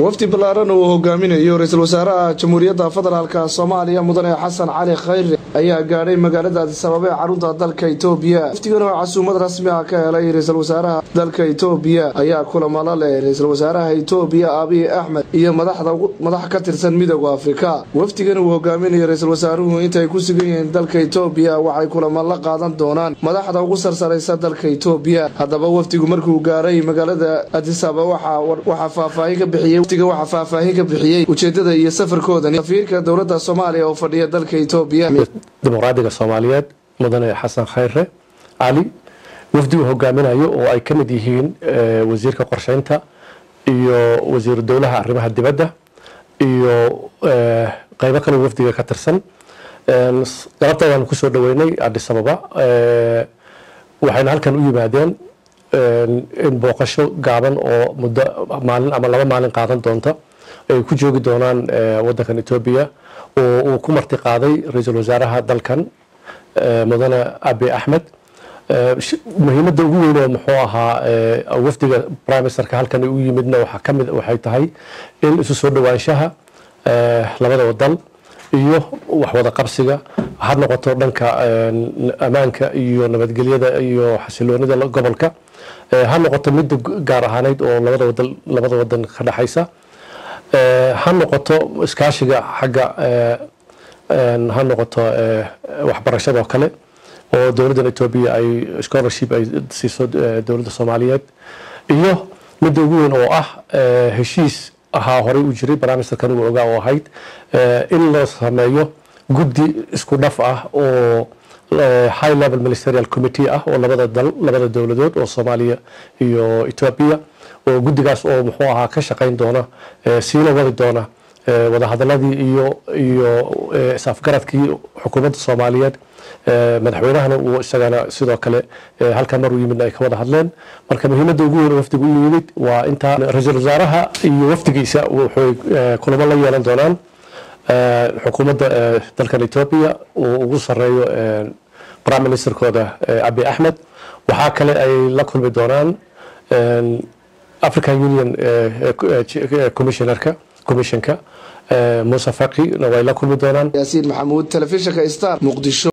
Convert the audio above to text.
wafdi ballaaran uu hogaaminayo ra-iisul wasaaraha jamhuuriyadda federaalka soomaaliya mudane xasan cali khayre ayaa gaadhay magaalada adisababa ee carunta dalka itoobiya wafdigan oo casuumad rasmi ah ka helay ra-iisul wasaaraha dalka itoobiya ayaa kulamala leh ra-iisul wasaaraha itoobiya abiy axmed iyo madax ka tirsan midooda afrika wafdigan uu hogaaminayo ra-iisul wasaaruhu intaay ku sugan yihiin dalka itoobiya waxay kulamo la qaadan doonaan madaxda ugu sarsaraysa dalka itoobiya haddaba wafdigu markuu gaaray magaalada adisaba waxaa faahfaahin ka bixiyey wafdiga waxaa faahfaahin ka bixiyey ujeedada iyo safarkoodani safiirka dowladda soomaaliya oo fadhiya dalka itoobiya dimuqraadiga soomaaliyeed mudane xasan khayre cali wafdigu hogaaminayo oo ay ka mid yihiin wasiirka qorsheynta iyo wasiiru dowlaha arrimaha dibadda iyo qeybo kale wafdiga ka tirsan galabta ayaan kusoo dhaweynay adis ababa waxayna halkan u yimaadeen in booqasho gaaban oo muddo maalin ama laba maalin qaadan doonta ay ku joogi doonaan wadankan etoobiya oo uu ku marti qaaday ra-iisul wasaaraha dalkan mudane abi axmed muhiimadda ugu weyn oo muxuu ahaa wafdiga prime ministerka halkan u yimidna waxaa kamid waxay tahay in isu soo dhawaanshaha labada wadan iyo waxwada qabsiga ha noqoto dhanka ammaanka iyo nabadgelyada iyo xasiloonida gobolka ha noqoto midda gaar ahaaneyd oo labada wadan labada wadan ka dhexaysa ha noqoto iskaashiga xagga ha noqoto waxbarashadoo kale oo dowladdan etoobiya ay scholarship ay siiso dowladda soomaaliyeed iyo midda ugu weyn oo ah heshiis ahaa horey u jiray barnaamijkan uu ogaa oo ahayd in la sameeyo guddi isku dhaf ah oo high level ministerial committee ah oo labada dal labada dowladood oo soomaaliya iyo etoobiya oo guddigaas oo muxuu ahaa ka shaqayn doona siina wadi doona wadahadaladii iyo iyo isafgaradkii xukuumadda soomaaliyeed madaxweynahana uu isagana sidoo kale halkan mar uu yimidna ay ka wada hadleen marka muhiimadda ugu weyn wafdigu u yimid waa intaa ra-iisul wasaaraha iyo wafdigiisa waxay kulamo la yeelan doonaan xukuumadda dalkan etoobiya uu ugu sareeyo prime ministerkooda abi axmed waxaa kale ay la kulmi doonaan african union commissionerka commissionka muuse faqi way la kulmi doonaan yaasiin maxamuud telefishinka star muqdisho